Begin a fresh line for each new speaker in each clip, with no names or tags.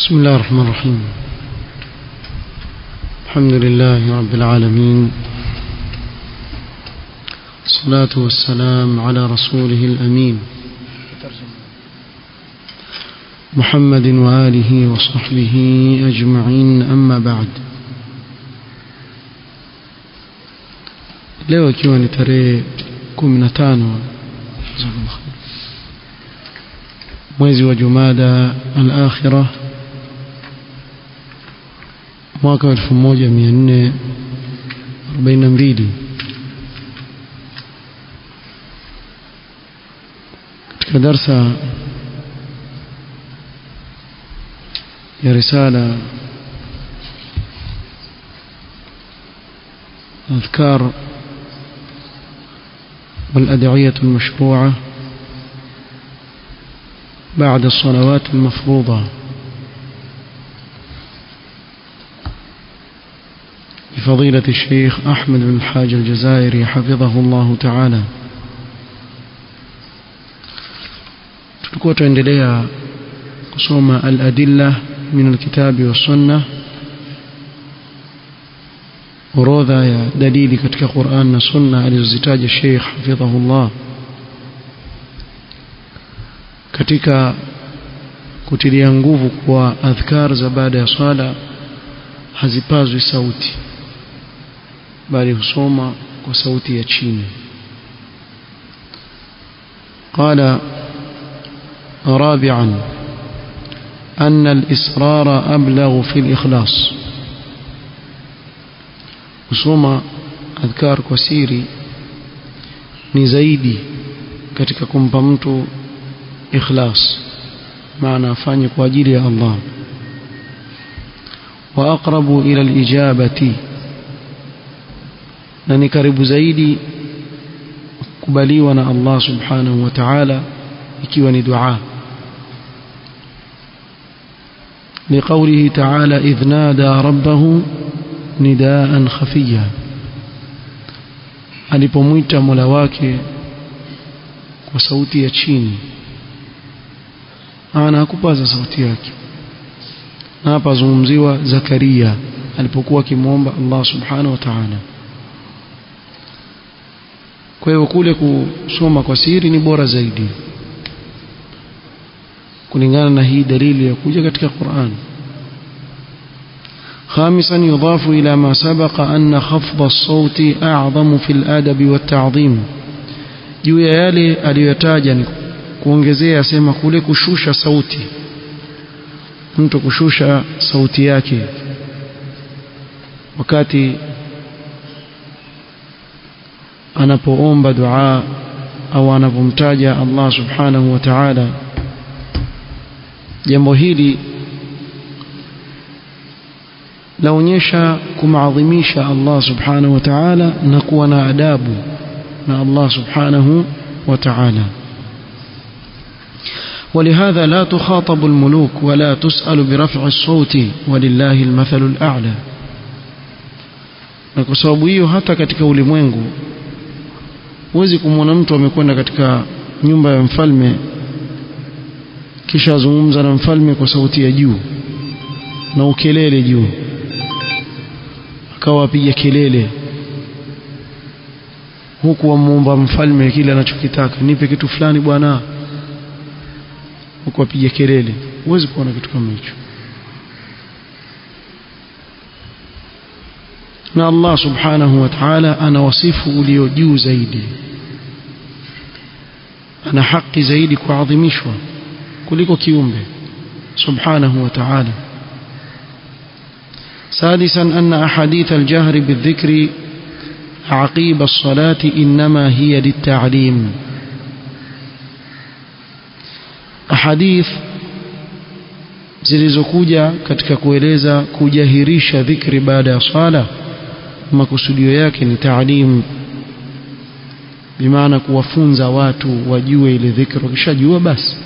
بسم الله الرحمن الرحيم الحمد لله رب العالمين الصلاة والسلام على رسوله الأمين محمد وآله وصحبه أجمعين أما بعد leo ikiwa ni tarehe 15 mwezi wa Jumada al-Akhirah mwaka 1442 katika darsa ya risala أذكار والأدعية المشروعة بعد الصلوات المفروضة بفضيلة الشيخ أحمد بن الحاج الجزائري حفظه الله تعالى tulikuwa tuendelea kusoma al-adilla min al-kitabi wa sunna orodha ya dalili katika Qur'an na sunna alizozitaja Sheikh hafidhahullah katika kutilia nguvu kwa adhkar za baada ya swala hazipazwi sauti bali husoma kwa sauti ya chini قال رابعا أن الإصرار أبلغ في الإخلاص kusoma adhkar kwa siri ni zaidi katika kumpa mtu ikhlas maana afanye kwa ajili ya Allah wa aqrabu ila alijabati na ni karibu zaidi kubaliwa na Allah subhanahu wa ta'ala ikiwa ni dua لقوله تعالى إذ نادى ربه نداء خفيا alipomwita Mola wake kwa sauti ya chini ana hakupaza sauti yake na hapa zungumziwa Zakaria alipokuwa akimwomba Allah subhanahu wa ta'ala kwa hiyo kule kusoma kwa siri ni bora zaidi kulingana na hii dalili ya kuja katika Qur'an خامسا يضاف إلى ما سبق أن خفض الصوت أعظم في الأدب والتعظيم juu ya yale aliyotaja ni kuongezea sema kule kushusha sauti mtu kushusha sauti yake wakati anapoomba dua au anapomtaja Allah subhanahu wa ta'ala jambo hili laonyesha kumaadhimisha Allah subhanahu wa ta'ala na kuwa na adabu na Allah subhanahu wa ta'ala ولهذا لا تخاطب الملوك ولا تسأل برفع الصوت ولله المثل الأعلى na kwa sababu hiyo hata katika ulimwengu huwezi kumwona mtu amekwenda katika nyumba ya mfalme kisha azungumza na mfalme kwa sauti ya juu na ukelele juu akawa apiga kelele huku wamuomba mfalme kile anachokitaka nipe kitu fulani bwana huku apiga kelele huwezi kuona kitu kama hicho na Allah subhanahu wa ta'ala ana wasifu ulio juu zaidi ana haki zaidi kuadhimishwa kuliko kiumbe subhanahu wa ta'ala سادسا أن أحاديث الجهر بالذكر عقيب الصلاة إنما هي للتعليم أحاديث zilizokuja katika kueleza kujahirisha dhikri baada ya swala makusudio yake ni taalim bimaana kuwafunza watu wajue ile dhikri wakishajua basi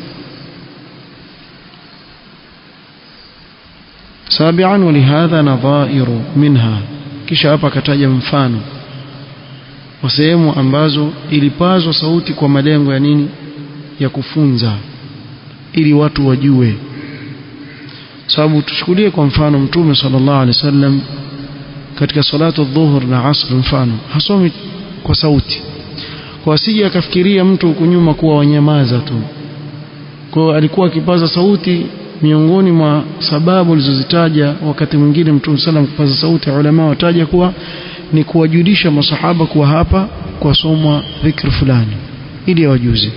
سابعا ولهذا نظائر منها kisha hapa akataja mfano wa sehemu ambazo ilipazwa sauti kwa malengo ya nini ya kufunza ili watu wajue sababu tuchukulie kwa mfano mtume sallallahu alaihi wasallam katika salatu dhuhur na asr mfano hasomi kwa sauti kwa asije akafikiria mtu huku nyuma kuwa wanyamaza tu kwa alikuwa akipaza sauti miongoni mwa sababu alizozitaja wakati mwingine mtume sallam kupaza sauti ulama wataja kuwa ni kuwajulisha masahaba kuwa hapa kwa somwa dhikr fulani ili wajuzi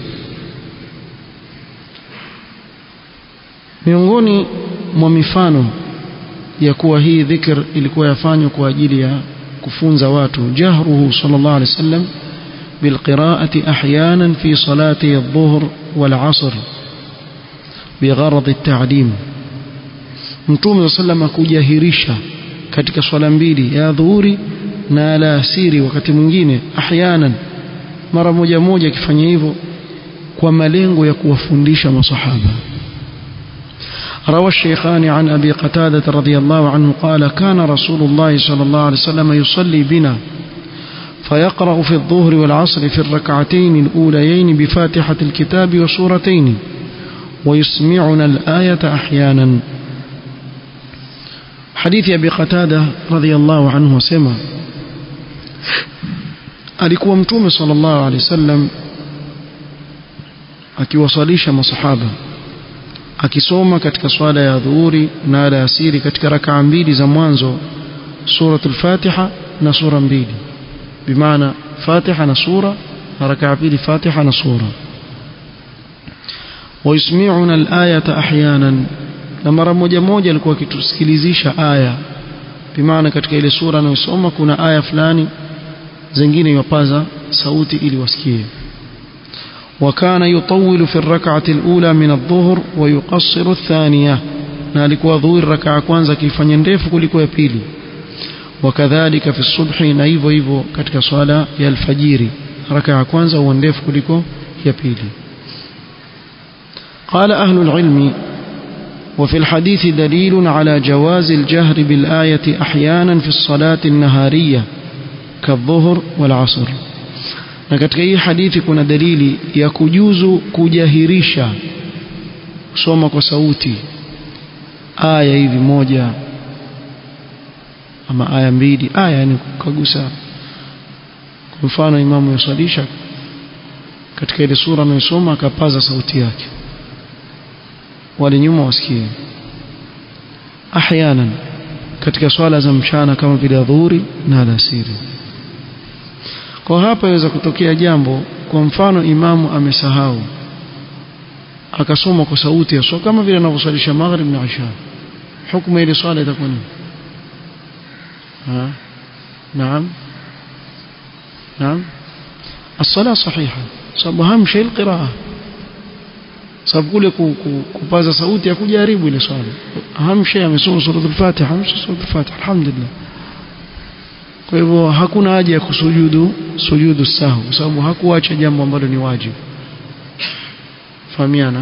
miongoni mwa mifano ya kuwa hii dhikr ilikuwa yafanywa kwa ajili ya kufunza watu jahruhu sallallahu alaihi wasallam بالقراءة أحيانا في صلاة الظهر والعصر بغرض التعليم mtume saa sallam kujahirisha katika swala mbili ya dhuhuri na alasiri wakati mwingine ahyanan mara moja moja akifanya hivyo kwa malengo ya kuwafundisha masahaba روى الشيخان عن أبي قتادة رضي الله عنه قال كان رسول الله صلى الله عليه وسلم يصلي بنا فيقرأ في الظهر والعصر في الركعتين الأوليين بفاتحة الكتاب وسورتين ويسمعنا الآية أحيانا حديث أبي قتادة رضي الله عنه سمع alikuwa mtume sallallahu alaihi wasallam akiwasalisha masahaba akisoma katika swala ya dhuhuri na alasiri katika rakaa mbili za mwanzo suratul fatiha na sura mbili bimaana fatiha na sura na rakaa pili fatiha na sura ويسمعنا الآية أحيانا na mara moja moja alikuwa akitusikilizisha aya bimaana katika ile sura anayosoma kuna aya fulani zingine yapaza sauti ili wasikie وكان يطول في الركعة الأولى من الظهر ويقصر الثانية na alikuwa dhuhuri rakaa kwanza akifanya ndefu kuliko ya pili wakadhalika fi subhi na hivyo hivyo katika swala ya alfajiri rakaa kwanza huwa ndefu kuliko ya pili قال أهل العلم وفي الحديث دليل على جواز الجهر بالآية أحيانا في الصلاة النهارية كالظهر والعصر na katika hii hadithi kuna dalili ya kujuzu kujahirisha kusoma kwa sauti aya hivi moja ama aya mbili aya yani kukagusa kwa mfano imamu yasalisha katika ile sura anayosoma akapaza sauti yake wale nyuma wasikie ahyanan katika swala za mchana kama vile dhuhuri na alasiri kwa hapa inaweza kutokea jambo kwa mfano imamu amesahau akasoma kwa sauti ya kama vile anavyosalisha maghrib na isha hukumu ile swala itakuwa nini نعم نعم الصلاة صحيحة sababu أهم شيء القراءة sababu kule kupaza sauti ya kujaribu ile swala أهم شيء amesoma suratul Fatiha amesoma suratul Fatiha alhamdulillah kwa hivyo hakuna haja ya kusujudu sujudu sahu kwa sababu hakuacha jambo ambalo ni wajibu fahamiana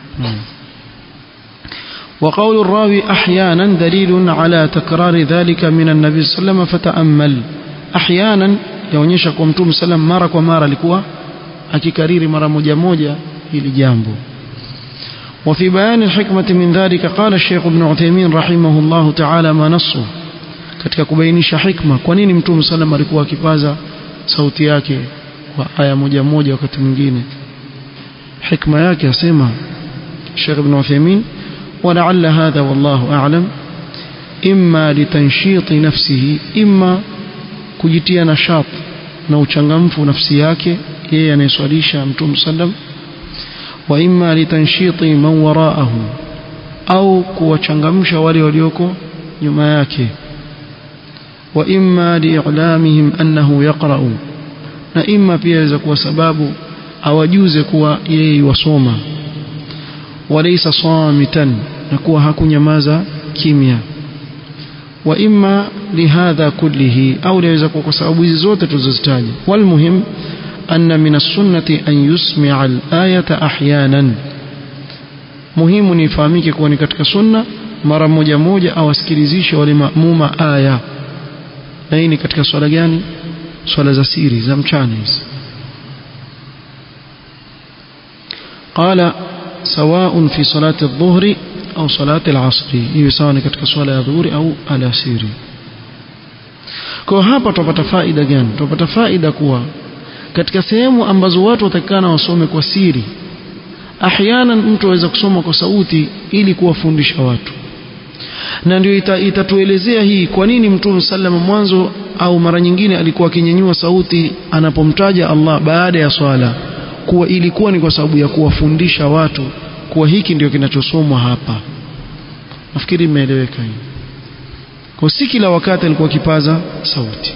وقول الراوي أحيانا دليل على تكرار ذلك من النبي صلى الله عليه وسلم فتأمل أحيانا yaonyesha kwa mtume sallam mara kwa mara alikuwa akikariri mara moja moja hili jambo وفي بيان الحكمة من ذلك قال الشيخ ابن عثيمين رحمه الله تعالى ما نصه katika kubainisha hikma kwa nini mtume sallam alikuwa akipaza sauti yake kwa aya moja moja wakati mwingine hikma yake asema Sheikh Ibn Uthaymeen ولعل هذا والله أعلم إما لتنشيط نفسه إما kujitia nashat na uchangamfu nafsi yake yeye anayeswalisha mtume sallam wa imma litanshiti man waraahu au kuwachangamsha wale walioko nyuma yake wa imma liilamihim annahu yaqra'u na imma pia inaweza kuwa sababu awajuze kuwa yeye wasoma walaysa samitan na kuwa hakunyamaza kimya wa imma lihadha kullihi au laweza kuwa kwa sababu hizi zote tulizozitaja walmuhim anna min as-sunnati an yusmi'a al-ayata ahyanan muhimu ni ifahamike kuwa ni katika sunna mara moja moja awasikilizishe wale maamuma aya na hii ni katika swala gani swala za siri za mchana hizi قال سواء في صلاة الظهر au salati al-asri hiyo sawa ni katika swala ya dhuhuri au alasiri kwa hapa tupata faida gani tupata faida kuwa katika sehemu ambazo watu watakana wasome kwa siri ahyana mtu aweza kusoma kwa sauti ili kuwafundisha watu na ndio ita, itatuelezea hii kwa nini mtume sallama mwanzo au mara nyingine alikuwa akinyanyua sauti anapomtaja Allah baada ya swala kuwa ilikuwa ni kwa sababu ya kuwafundisha watu kuwa hiki ndio kinachosomwa hapa nafikiri imeeleweka hii kwa si kila wakati alikuwa kipaza sauti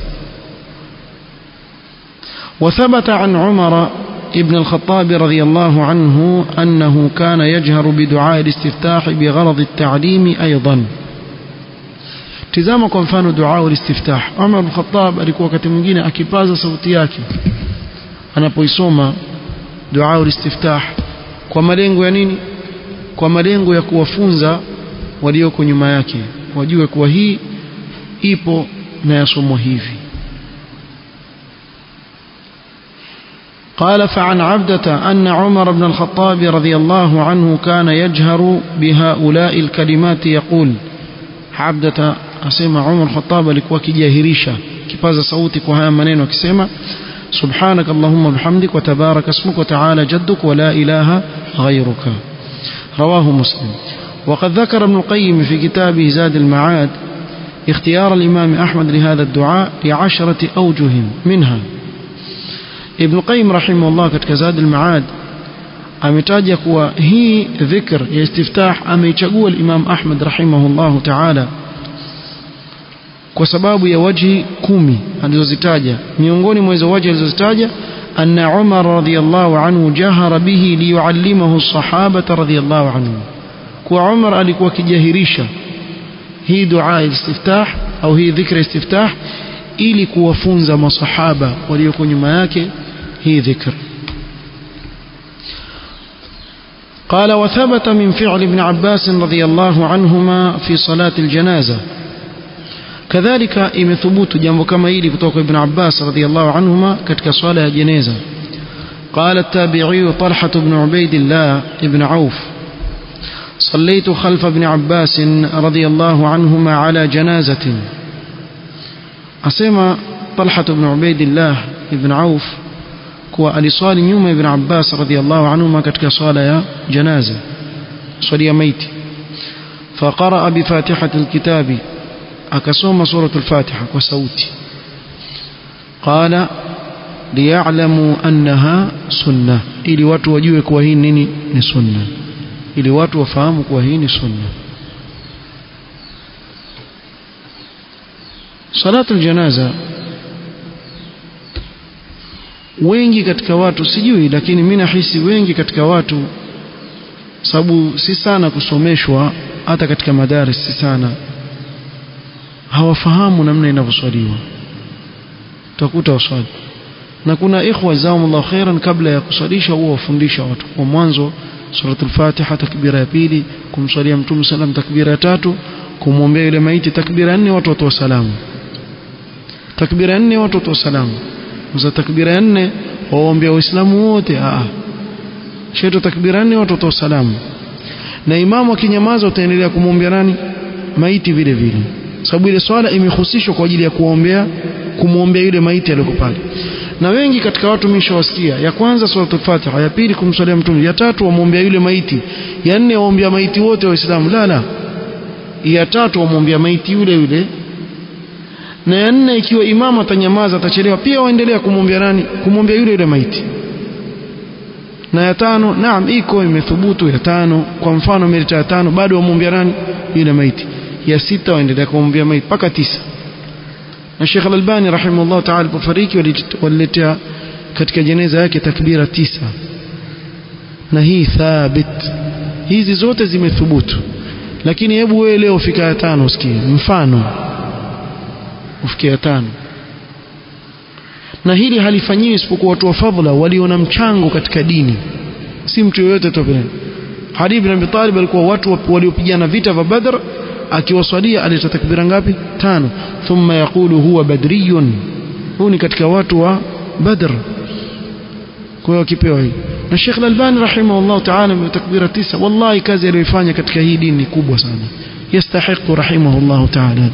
وثبت عن عمر ابن الخطاب رضي الله عنه أنه كان يجهر بدعاء الاستفتاح بغرض التعليم أيضا tizama kwa mfano dua ulistiftah Umar bin Khattab alikuwa wakati mwingine akipaza sauti yake anapoisoma dua ulistiftah kwa malengo ya nini kwa malengo ya kuwafunza walioko nyuma yake wajue kuwa hii ipo na yasomwa hivi قال فعن عبدة أن عمر بن الخطاب رضي الله عنه كان يجهر بهؤلاء الكلمات يقول عبدة أسمى عمر الخطاب لكوا كجاهريشا كباز صوتك وهي منين وكسيما سبحانك اللهم بحمدك وتبارك اسمك وتعالى جدك ولا إله غيرك رواه مسلم وقد ذكر ابن القيم في كتابه زاد المعاد اختيار الإمام أحمد لهذا الدعاء لعشرة أوجه منها Ibn Qayyim rahimahullah katika Zad al-Ma'ad ametaja kuwa hii dhikr ya istiftah ameichagua al-Imam Ahmad rahimahullah ta'ala kwa sababu ya waji kumi alizozitaja miongoni mwa hizo waji alizozitaja anna Umar radhiyallahu anhu jahara bihi liyuallimahu as-sahabata radhiyallahu anhum kwa Umar alikuwa kijahirisha hii dua istiftah au hii dhikra istiftah ili kuwafunza masahaba walioko nyuma yake hii dhikr قال وثبت من فعل ابن عباس رضي الله عنهما في صلاة الجنازة كذلك إم ثبوت جنب كما يلي كتوك ابن عباس رضي الله عنهما كتك صلاة جنازة قال التابعي طلحة بن عبيد الله ابن عوف صليت خلف ابن عباس رضي الله عنهما على جنازة asema Talha ibn Ubaidillah ibn Auf kuwa aliswali nyuma ibn Abbas radhiallahu anhuma katika swala ya janaza swali ya maiti فقرأ بفاتحة الكتاب أكسوم سورة الفاتحة وسوتي قال ليعلموا أنها سنة ili watu wajue kuwa hii nini ni sunna ili watu wafahamu kuwa hii ni sunna salatu aljanaza wengi katika watu sijui lakini mimi nahisi wengi katika watu sababu si sana kusomeshwa hata katika madaris si sana hawafahamu namna inavyoswaliwa utakuta waswali na kuna ikhwa jazakumullahu khairan kabla ya kuswalisha huwa wafundisha watu kwa mwanzo suratul fatiha takbira ya pili kumswalia mtume sallam takbira ya tatu kumwombea yule maiti takbira nne watu watoa salamu takbira nne watu watoa salamu za takbira nne waombea waislamu wote a sheto takbira nne watu watoa salamu na imamu akinyamaza utaendelea kumwombea nani maiti vile vile sababu ile swala imehusishwa kwa ajili ya kuombea kumwombea yule maiti aliyoko pale na wengi katika watu mishawasikia ya kwanza suratul fatiha ya pili kumswalia mtume ya tatu wamwombea yule maiti ya nne waombea maiti wote waislamu la la ya tatu wamwombea maiti yule yule na ya nne ikiwa imamu atanyamaza atachelewa pia waendelea kumwombea nani kumwombea yule yule maiti na ya tano naam iko imethubutu ya tano kwa mfano milita ya tano bado wamwombea nani yule maiti ya sita waendelea kumwombea maiti mpaka tisa na Sheikh Al-Albani rahimahullah ta'ala alipofariki waliletea katika jeneza yake takbira tisa na hii thabit hizi zote zimethubutu lakini hebu wewe leo fika ya tano usikie mfano ufikie ya tano na hili halifanyiwi isipokuwa watu wa fadhila waliona mchango katika dini si mtu yoyote tu Ali ibn Abi Talib alikuwa watu waliopigana vita vya Badr akiwaswalia aleta takbira ngapi tano thumma yaqulu huwa badriyun huu ni katika watu wa Badr kwa hiyo akipewa hii na Sheikh Al-Albani rahimahullah ta'ala mwenye takbira tisa wallahi kazi aliyoifanya katika hii dini ni kubwa sana yastahiqu rahimahullah ta'ala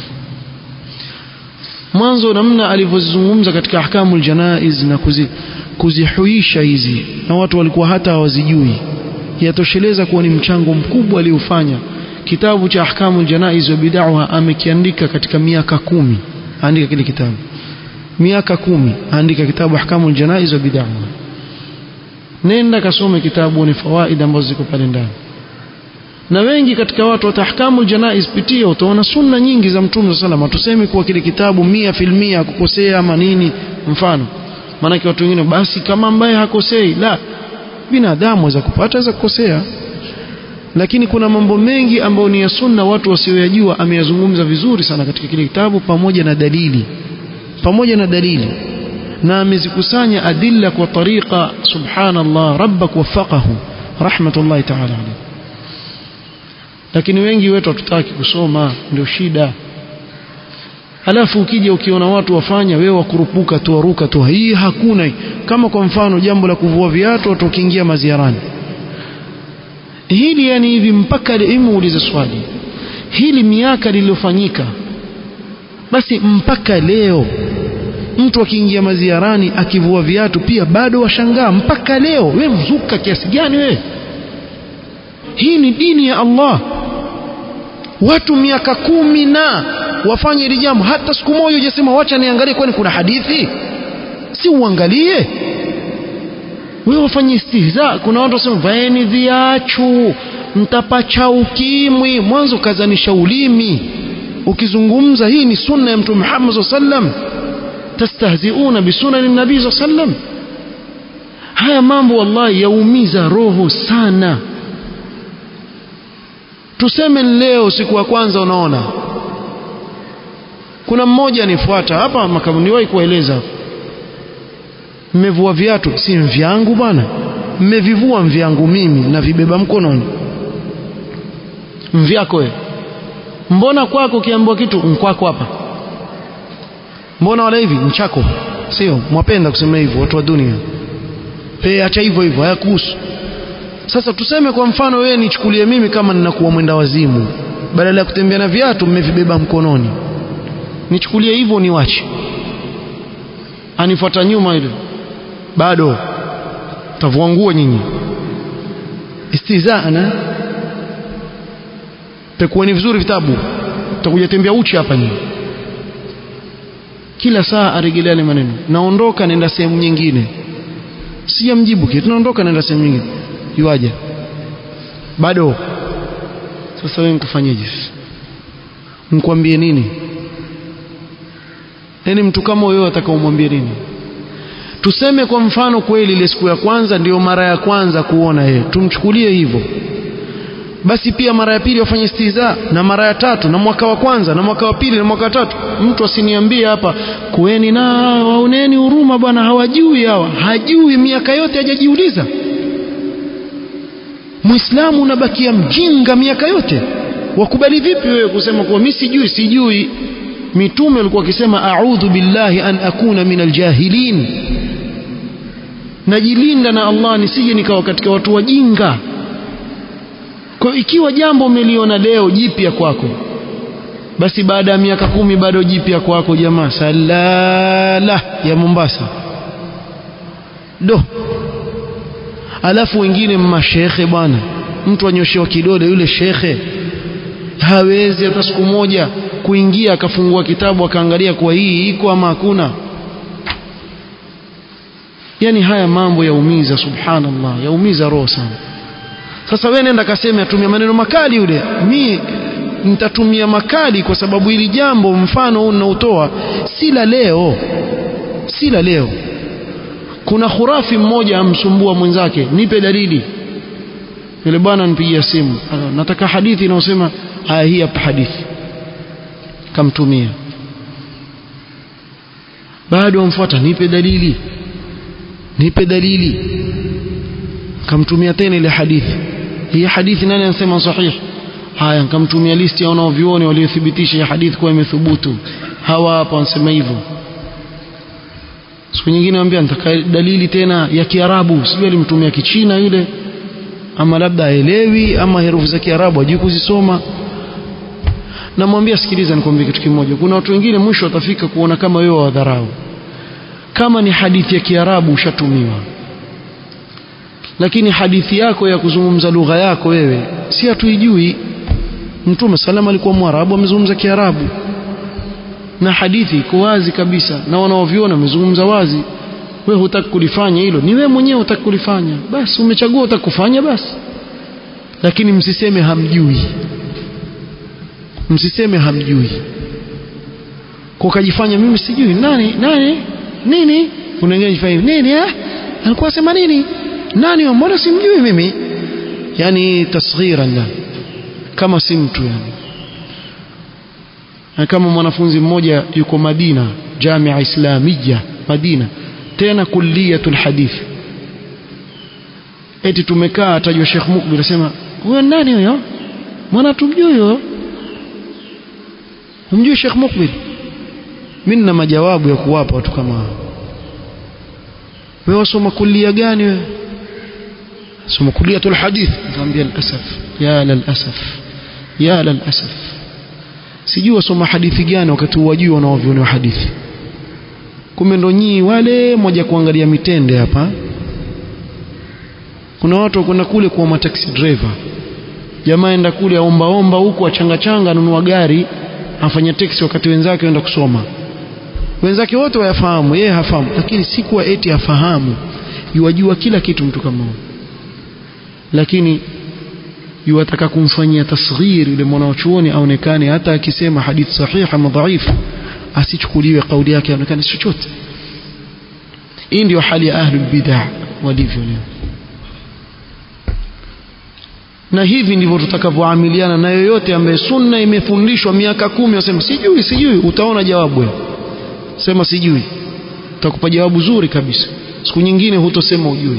mwanzo namna alivyozungumza katika ahkamul janaiz na kuzi, kuzihuisha hizi na watu walikuwa hata hawazijui yatosheleza kuwa ni mchango mkubwa aliofanya kitabu cha ahkamul janaiz wa bid'ah amekiandika katika miaka kumi andika kile kitabu miaka kumi andika kitabu ahkamul janaiz wa bid'ah nenda kasome kitabu ni fawaida ambazo ziko pale ndani na wengi katika watu wa tahkamul janaiz pitia utaona sunna nyingi za mtume sallallahu alayhi tuseme kuwa kile kitabu mia filmia kukosea ama nini mfano maanake watu wengine basi kama ambaye hakosei la binadamu aweza kupata aweza kukosea lakini kuna mambo mengi ambayo ni ya sunna watu wasioyajua ameyazungumza vizuri sana katika kile kitabu pamoja na dalili pamoja na dalili na amezikusanya adilla kwa tariqa subhanallah rabbak wafaqahu rahmatullahi ta'ala alayhi lakini wengi wetu hatutaki kusoma ndio shida alafu ukija ukiona watu wafanya wewe wakurupuka tu waruka tu hii hakuna kama kwa mfano jambo la kuvua viatu watu wakiingia maziarani hili yani hivi mpaka elimu ulize swali hili miaka lililofanyika basi mpaka leo mtu akiingia maziarani akivua viatu pia bado washangaa mpaka leo we mzuka kiasi gani we hii ni dini ya Allah watu miaka kumi na wafanye hili jambo hata siku moja hujasema wacha niangalie kwani kuna hadithi si uangalie wewe wafanye istihza kuna watu wasema vaeni viachu mtapacha ukimwi mwanzo kazanisha ulimi ukizungumza hii ni sunna ya mtume Muhammad sallam tastahziuna bisunani nabii sallam haya mambo wallahi yaumiza roho sana tuseme leo siku ya kwanza unaona kuna mmoja anifuata hapa makabuniwahi kueleza mmevua viatu si vyangu bwana mmevivua vyangu mimi na vibeba mkononi mvyako wewe mbona kwako ukiambiwa kitu mkwako hapa mbona wala hivi mchako sio mwapenda kusema hivyo watu wa dunia pe acha hivyo hivyo hayakuhusu sasa tuseme kwa mfano wewe nichukulie mimi kama ninakuwa mwenda wazimu badala ya kutembea na viatu mmevibeba mkononi nichukulie hivyo niwache anifuata nyuma ile bado tavua nguo nyinyi istizana pekueni vizuri vitabu utakuja tembea uchi hapa nyinyi kila saa arejelea yale maneno naondoka naenda sehemu nyingine sijamjibu kitu naondoka naenda sehemu nyingine yuaje bado sasa wewe nikufanyeje nikwambie nini yaani mtu kama wewe atakaomwambie nini tuseme kwa mfano kweli ile siku ya kwanza ndio mara ya kwanza kuona yeye tumchukulie hivyo basi pia mara ya pili wafanye stiza na mara ya tatu na mwaka wa kwanza na mwaka wa pili na mwaka wa tatu mtu asiniambie hapa kueni na waoneni huruma bwana hawajui hawa hajui miaka yote hajajiuliza muislamu unabakia mjinga miaka yote wakubali vipi wewe kusema kuwa mimi sijui sijui mitume walikuwa wakisema a'udhu billahi an akuna min aljahilin najilinda na Allah nisije nikawa katika watu wajinga kwa ikiwa jambo umeliona leo jipya kwako basi baada ya miaka kumi bado jipya kwako jamaa salala ya Mombasa do alafu wengine mashekhe bwana mtu anyoshewa kidole yule shekhe hawezi hata siku moja kuingia akafungua kitabu akaangalia kwa hii iko ama hakuna yani haya mambo yaumiza subhanallah yaumiza roho sana sasa wewe nenda kaseme atumia maneno makali yule mi nitatumia makali kwa sababu hili jambo mfano huu ninaotoa si la leo si la leo kuna khurafi mmoja amsumbua mwenzake nipe dalili yule bwana nipigia simu nataka hadithi inayosema haya hii hapa hadithi kamtumia bado amfuata nipe dalili nipe dalili kamtumia tena ile hadithi hii hadithi nani anasema sahihi haya nikamtumia listi ya wanaovioni waliothibitisha hii hadithi kuwa imethubutu hawa hapa wanasema hivyo siku nyingine anambia nitaka dalili tena ya Kiarabu sijui alimtumia Kichina yule ama labda aelewi ama herufi za Kiarabu hajui kuzisoma namwambia sikiliza nikwambie kitu kimoja kuna watu wengine mwisho watafika kuona kama wewe wadharau kama ni hadithi ya Kiarabu ushatumiwa lakini hadithi yako ya kuzungumza lugha yako wewe si hatuijui Mtume salama alikuwa Mwarabu amezungumza Kiarabu na hadithi iko wazi kabisa na wanaoviona wamezungumza wazi wewe hutaki kulifanya hilo ni wewe mwenyewe hutaki kulifanya basi umechagua utakufanya basi lakini msiseme hamjui msiseme hamjui kwa kujifanya mimi sijui nani nani nini unaingia jifanya nini eh alikuwa sema nini nani mbona simjui mimi yani tasghiran la kama si mtu yani na kama mwanafunzi mmoja yuko Madina Jamia Islamia Madina tena kulliyatul hadith eti tumekaa atajwa Sheikh Mukbil asema huyo nani huyo mwana tumjui huyo humjui Sheikh Mukbil mimi nina majawabu ya kuwapa watu kama hao wewe wasoma kulia gani wewe soma kuliyatul hadith nikamwambia alasaf ya lalasaf ya lalasaf sijui wasoma hadithi gani wakati wajui wanaoviona hadithi kumbe ndo nyii wale moja kuangalia mitende hapa kuna watu wakwenda kule kuwa mataxi driver jamaa enda kule aombaomba huku achangachanga anunua gari afanya taxi wakati wenzake waenda kusoma wenzake wote wayafahamu yeye hafahamu lakini si kuwa eti afahamu yuwajua kila kitu mtu kama huyo lakini yuwataka kumfanyia tasghir yule mwanachuoni aonekane hata akisema hadithi sahihi ama dhaifu asichukuliwe kauli yake aonekane chochote hii ndio hali ya ahlul bid'ah walivyo leo na hivi ndivyo tutakavyoamiliana na yoyote ambaye sunna imefundishwa miaka kumi wasema sijui sijui utaona jawabu wewe sema sijui utakupa jawabu zuri kabisa siku nyingine hutosema ujui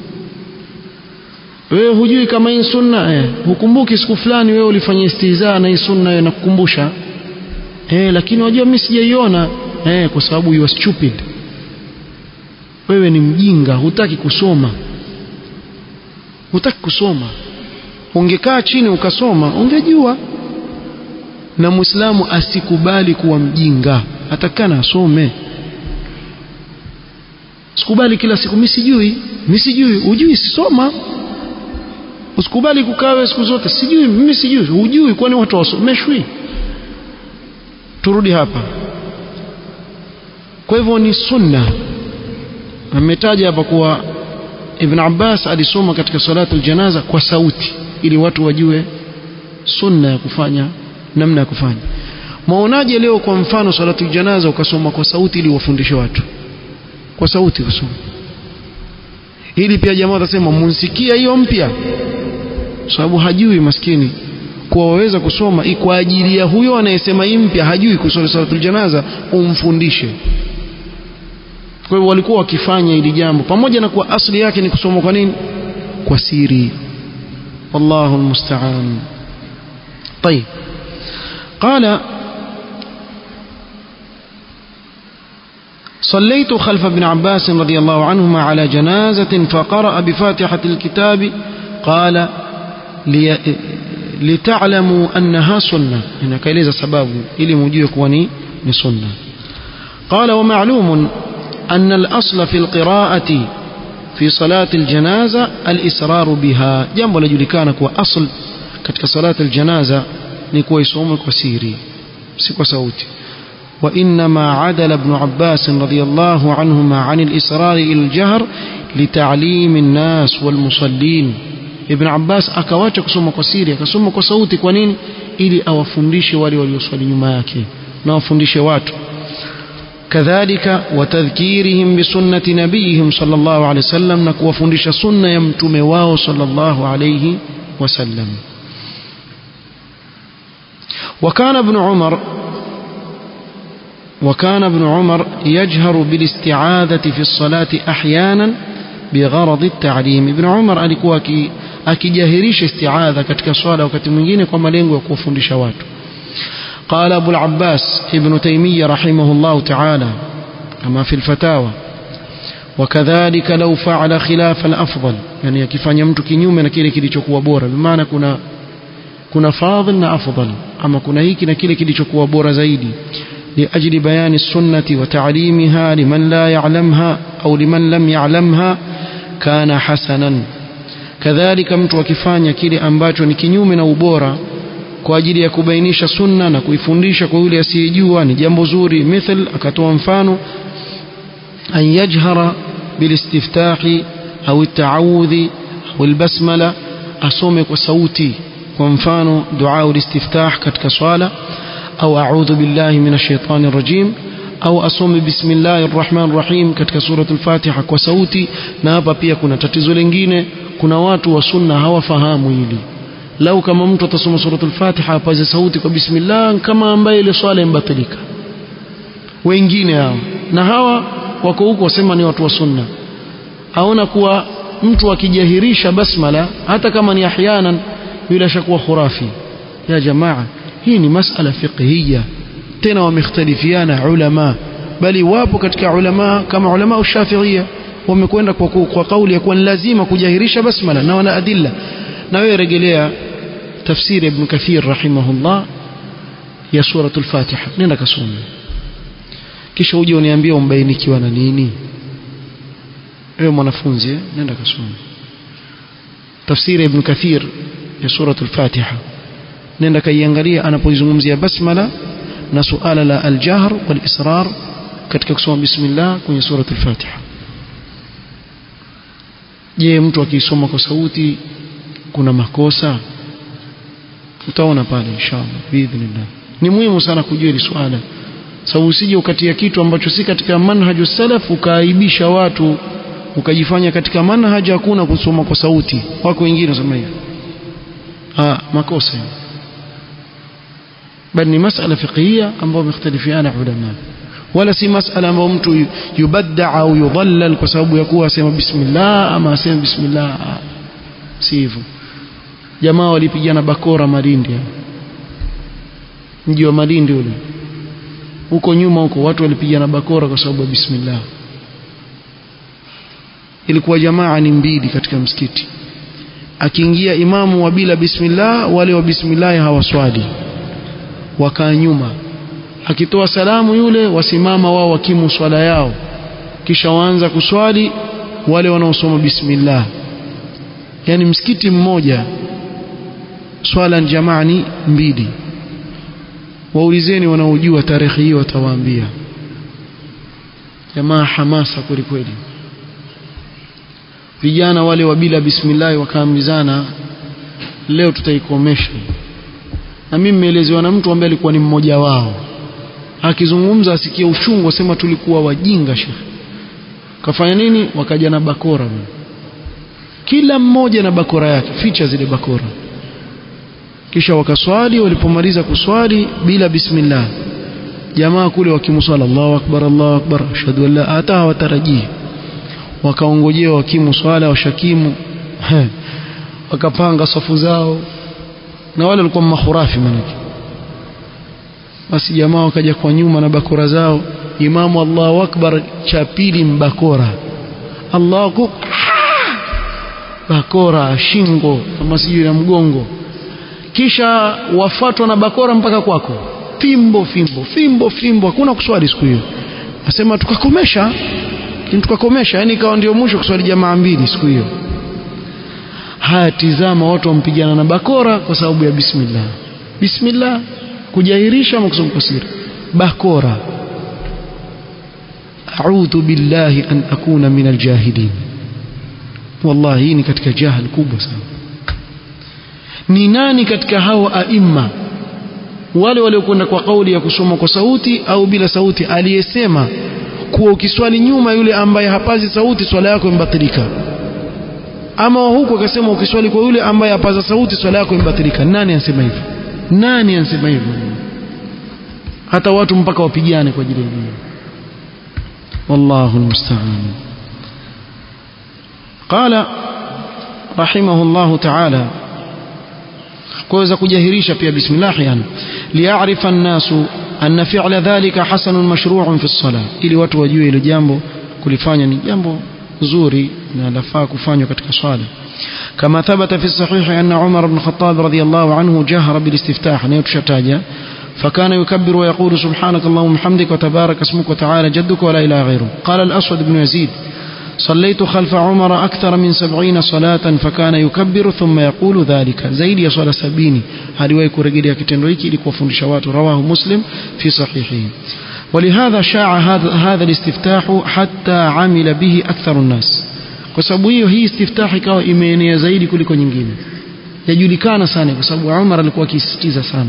wewe hujui kama hii sunna eh, hukumbuki siku fulani wewe ulifanya istihzaa na hii sunna na kukumbusha eh, lakini wajua mimi sijaiona eh, kwa sababu you are stupid wewe ni mjinga hutaki kusoma hutaki kusoma ungekaa chini ukasoma ungejua na muislamu asikubali kuwa mjinga atakana asome sikubali kila siku mimi sijui mimi sijui ujui sisoma usikubali kukaa siku zote sijui mimi sijui hujui kwani watu wasomeshwi turudi hapa kwa hivyo ni sunna ametaja hapa kuwa Ibn Abbas alisoma katika salatu aljanaza kwa sauti ili watu wajue sunna ya kufanya namna ya kufanya maonaje leo kwa mfano salatu aljanaza ukasoma kwa sauti ili wafundishe watu kwa sauti kusoma ili pia jamaa watasema munsikia hiyo mpya sababu hajui maskini kuwa waweza kusoma kwa ajili ya huyo anayesema hii mpya hajui kusoma salatul janaza umfundishe kwa hivyo walikuwa wakifanya hili jambo pamoja na kuwa asli yake ni kusoma kwa nini kwa siri wallahu almusta'an طيب قال صليت خلف ابن عباس رضي الله عنهما على جنازة فقرأ بفاتحة الكتاب قال لي لتعلموا أنها سنة هنا كيليز سباب إلي مجيك وني لسنة قال ومعلوم أن الأصل في القراءة في صلاة الجنازة الإسرار بها جنب لجلكانك وأصل كتك صلاة الجنازة نكوي صومك وسيري سكو صوتي وإنما عدل ابن عباس رضي الله عنهما عن الإسرار إلى الجهر لتعليم الناس والمصلين ابن عباس akawacha kusoma kwa siri akasoma kwa sauti kwa nini ili awafundishe wale walioswali nyuma yake na wafundishe watu kadhalika watadhkirihim bisunnati nabiyihim sallallahu alayhi wasallam na kuwafundisha sunna ya mtume wao sallallahu alayhi wasallam وكان ابن عمر وكان ابن عمر يجهر بالاستعاذة في الصلاة أحيانا بغرض التعليم ابن عمر alikuwa akijahirisha isti'adha katika swala wakati mwingine kwa malengo ya kuwafundisha watu قال أبو العباس ابن تيمية رحمه الله تعالى كما في الفتاوى وكذلك لو فعل خلاف الأفضل يعني akifanya mtu kinyume na kile kilichokuwa bora bimaana kuna kuna fadhil na afdal ama kuna hiki na kile kilichokuwa bora zaidi لأجل بيان السنة وتعليمها لمن لا يعلمها أو لمن لم يعلمها كان حسنا كذلك mtu akifanya kile ambacho ni kinyume na ubora kwa ajili ya kubainisha sunna na kuifundisha kwa yule asiyejua ni jambo zuri mithal akatoa mfano an yajhara bilistiftahi au التعوذ au البسمله asome kwa sauti kwa mfano dua ulistiftah katika swala au a'udhu billahi minash shaitani rajim au asome bismillahir rahmanir rahim katika suratul fatiha kwa sauti na hapa pia kuna tatizo lingine kuna watu wa sunna hawafahamu hili lau kama mtu atasoma suratul fatiha apaze sauti kwa bismillah kama ambaye ile swala imbatilika wengine hao na hawa wako huko wasema ni watu wa sunna aona kuwa mtu akijahirisha basmala hata kama ni ahyanan yule ashakuwa khurafi ya jamaa hii ni masala fiqhiyya tena wamekhtalifiana ulama bali wapo katika ulama kama ulama ushafiia wamekwenda kwa, kwa kauli ya kuwa ni lazima kujahirisha basmala na wana adilla na wewe rejelea tafsiri ibn kathir rahimahullah ya suratul fatiha nenda kasome kisha uje uniambie umbainikiwa na nini wewe mwanafunzi eh? nenda kasome tafsiri ibn kathir ya suratul fatiha nenda kaiangalia anapoizungumzia basmala na suala la aljahr wal israr katika kusoma bismillah kwenye suratul fatiha je mtu akisoma kwa sauti kuna makosa utaona pale inshallah biidhnillah ni muhimu sana kujua hili swala sababu usije ukatia kitu ambacho si katika manhaju salaf ukaaibisha watu ukajifanya katika manhaji hakuna kusoma kwa sauti wako wengine wasema hivyo ah makosa bali ni masala fiqhiyya ambayo mختلفiana ulama wala si masala ambayo mtu yubadda au yudhallal kwa sababu ya kuwa asema bismillah ama asema bismillah si hivyo jamaa walipigana bakora Malindi mji wa Malindi ule huko nyuma huko watu walipigana bakora kwa sababu ya bismillah ilikuwa jamaa ni mbili katika msikiti akiingia imamu wa bila bismillah wale wa bismillah hawaswali wakaa nyuma akitoa salamu yule wasimama wao wakimu swala yao kisha waanza kuswali wale wanaosoma bismillah yani msikiti mmoja swala jamaa ni mbili waulizeni wanaojua tarehe hiyo watawaambia jamaa hamasa kweli kweli vijana wale wa bila bismillah wakaambizana leo tutaikomesha na mimi nimeelezewa na mtu ambaye alikuwa ni mmoja wao akizungumza asikie uchungu asema tulikuwa wajinga shekhe kafanya nini wakaja na bakora kila mmoja na bakora yake ficha zile bakora kisha wakaswali walipomaliza kuswali bila bismillah jamaa kule wakimswala Allahu akbar Allahu akbar ashhadu an la hata hawatarajii wakaongojea wakimu swala washakimu wakapanga safu zao na wale walikuwa mahurafi manake basi jamaa wakaja kwa nyuma na bakora zao imamu Allahu akbar cha pili mbakora Allahu bakora shingo kama sijui na mgongo kisha wafatwa na bakora mpaka kwako fimbo fimbo fimbo fimbo hakuna kuswali siku hiyo nasema tukakomesha tukakomesha yani ikawa ndio mwisho kuswali jamaa mbili siku hiyo haya tizama watu wampigana na bakora kwa sababu ya bismillah bismillah kujahirisha ama kusoma kwa siri bakora a'udhu billahi an akuna min aljahilin wallahi ni katika jahil kubwa sana ni nani katika hao aima wale waliokwenda kwa kauli ya kusoma kwa sauti au bila sauti aliyesema kuwa ukiswali nyuma yule ambaye hapazi sauti swala yako imbatilika ama huku akasema ukiswali kwa yule ambaye hapaza sauti swala yako imbatilika nani anasema hivyo nani anasema hivyo hata watu mpaka wapigane kwa ajili ya hilo wallahu almusta'an qala rahimahullah ta'ala kuweza kujahirisha pia bismillah yani liya'rifa an-nasu anna fi'la dhalika hasanun mashru'un fi as-salah ili watu wajue ile jambo kulifanya ni jambo zuri na lafaa kufanywa katika swala كما ثبت في الصحيح أن عمر بن الخطاب رضي الله عنه جهر بالاستفتاح نيوتشتاجا فكان يكبر ويقول سبحانك اللهم وبحمدك وتبارك اسمك وتعالى جدك ولا إله غيره قال الأسود بن يزيد صليت خلف عمر أكثر من سبعين صلاة فكان يكبر ثم يقول ذلك زيد يصلى سبيني هذه ويكو رجل يكتنويك لكو فندشوات رواه مسلم في صحيحه ولهذا شاع هذا, هذا الاستفتاح حتى عمل به أكثر الناس kwa sababu hiyo hii istiftahi ikawa imeenea zaidi kuliko nyingine yajulikana sana kwa sababu Umar alikuwa akisisitiza sana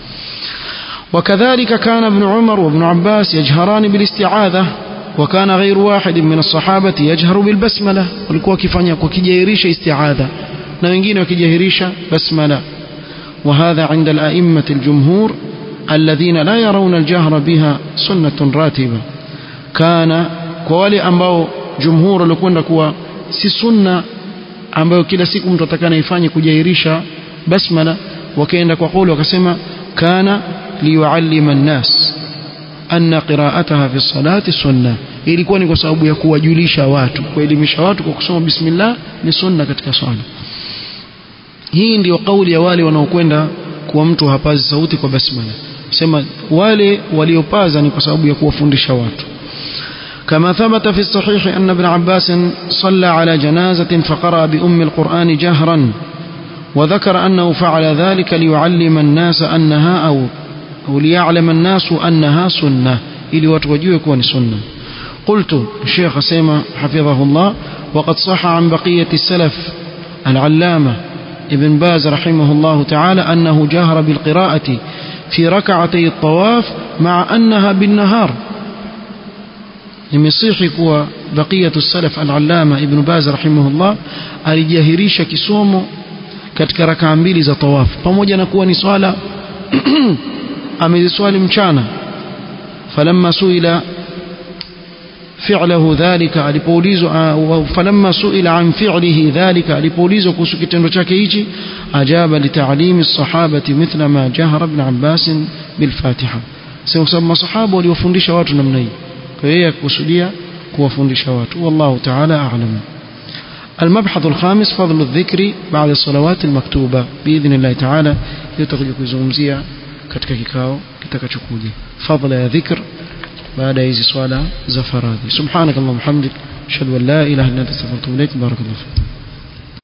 وكذلك كان ابن عمر وابن عباس يجهران بالاستعاذة وكان غير واحد من الصحابة يجهر بالبسملة walikuwa wakifanya kwa kijahirisha isti'adha na wengine wakijahirisha basmala وهذا عند الأئمة الجمهور الذين لا يرون الجهر بها سنة راتبة كان kwa wale ambao jumhur walikwenda kuwa si sunna ambayo kila siku mtu atakana ifanye kujahirisha basmala wakaenda kwa kauli wakasema kana liyuallima nnas anna qira'ataha fi salati sunna ilikuwa ni kwa sababu ya kuwajulisha watu kuelimisha watu kwa kusoma bismillah ni sunna katika swala hii ndiyo kauli ya wale wanaokwenda kuwa mtu hapazi sauti kwa basmala sema wale waliopaza ni kwa sababu ya kuwafundisha watu كما ثبت في الصحيح أن ابن عباس صلى على جنازة فقرأ بأم القرآن جهرا وذكر أنه فعل ذلك ليعلم الناس أنها أو, أو ليعلم الناس أنها سنة إلي وتوجيه يكون سنة قلت الشيخ سيما حفظه الله وقد صح عن بقية السلف العلامة ابن باز رحمه الله تعالى أنه جهر بالقراءة في ركعتي الطواف مع أنها بالنهار imesihi kuwa baqiyatu salaf al-allama ibn baz rahimahullah alijahirisha kisomo katika rakaa mbili za tawaf pamoja na kuwa ni swala ameziswali mchana falamma suila fi'lahu dhalika alipoulizwa falamma suila an fi'lihi dhalika alipoulizwa kuhusu kitendo chake hichi ajaba litalimi as-sahabati mithla ma jahara ibn abbas bil fatiha sasa masahaba waliofundisha watu namna hii kwa hiyo yakusudia kuwafundisha watu wallahu ta'ala a'lam المبحث الخامس فضل الذكر بعد الصلوات المكتوبة بإذن الله تعالى يتخذ kuzungumzia katika kikao kitakachokuja fadla ya dhikr baada ya hizi swala za faradhi subhanakallahumma hamdik ashhadu an la ilaha illa anta astaghfiruka wa atubu ilaik barakallahu